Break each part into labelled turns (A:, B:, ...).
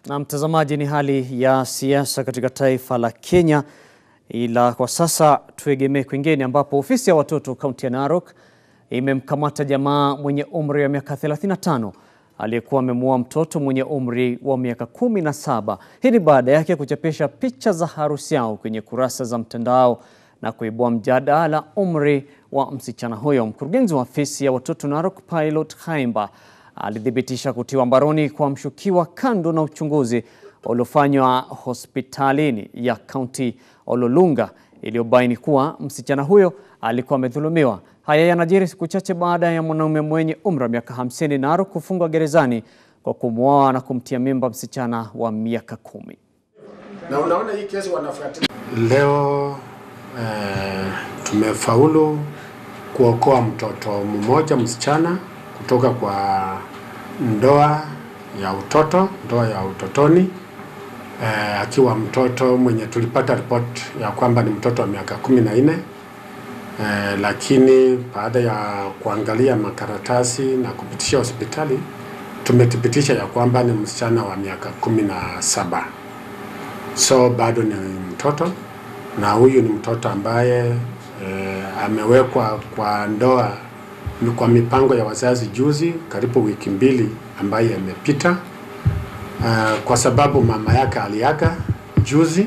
A: Na mtazamaji, ni hali ya siasa katika taifa la Kenya, ila kwa sasa tuegemee kwingine, ambapo ofisi ya watoto kaunti ya Narok imemkamata jamaa mwenye umri wa miaka 35 aliyekuwa amemuoa mtoto mwenye umri wa miaka 17. Hii ni baada yake kuchapisha picha za harusi yao kwenye kurasa za mtandao na kuibua mjadala umri wa msichana huyo. Mkurugenzi wa ofisi ya watoto Narok Pilot Haimba alithibitisha kutiwa mbaroni kwa mshukiwa kando na uchunguzi uliofanywa hospitalini ya kaunti Ololunga iliyobaini kuwa msichana huyo alikuwa amedhulumiwa. Haya yanajiri siku chache baada ya mwanaume mwenye umri wa miaka 50 Narok kufungwa gerezani kwa kumwoa na kumtia mimba msichana wa miaka kumi.
B: Na unaona hii kesi wanafuatilia.
C: Leo eh, tumefaulu kuokoa mtoto mmoja msichana kutoka kwa ndoa ya utoto, ndoa ya utotoni eh, akiwa mtoto mwenye tulipata ripoti ya kwamba ni mtoto wa miaka kumi na nne eh, lakini baada ya kuangalia makaratasi na kupitisha hospitali tumethibitisha ya kwamba ni msichana wa miaka kumi na saba so bado ni mtoto na huyu ni mtoto ambaye e, amewekwa kwa ndoa ni kwa mipango ya wazazi juzi karibu wiki mbili ambayo imepita uh, kwa sababu mama yake aliaga juzi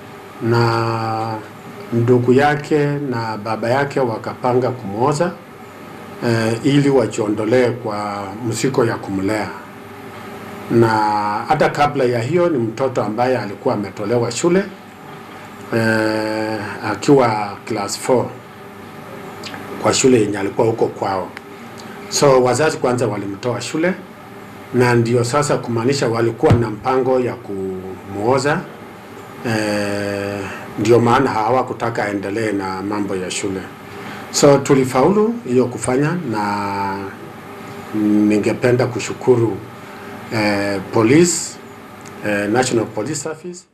C: na ndugu yake na baba yake wakapanga kumwoza uh, ili wajiondolee kwa mzigo ya kumlea na hata kabla ya hiyo ni mtoto ambaye alikuwa ametolewa shule eh, akiwa class 4 kwa shule yenye alikuwa huko kwao. So wazazi kwanza walimtoa shule, na ndio sasa kumaanisha walikuwa na mpango ya kumuoza eh, ndio maana hawakutaka aendelee na mambo ya shule. So tulifaulu hiyo kufanya, na ningependa kushukuru eh, police eh, National Police Service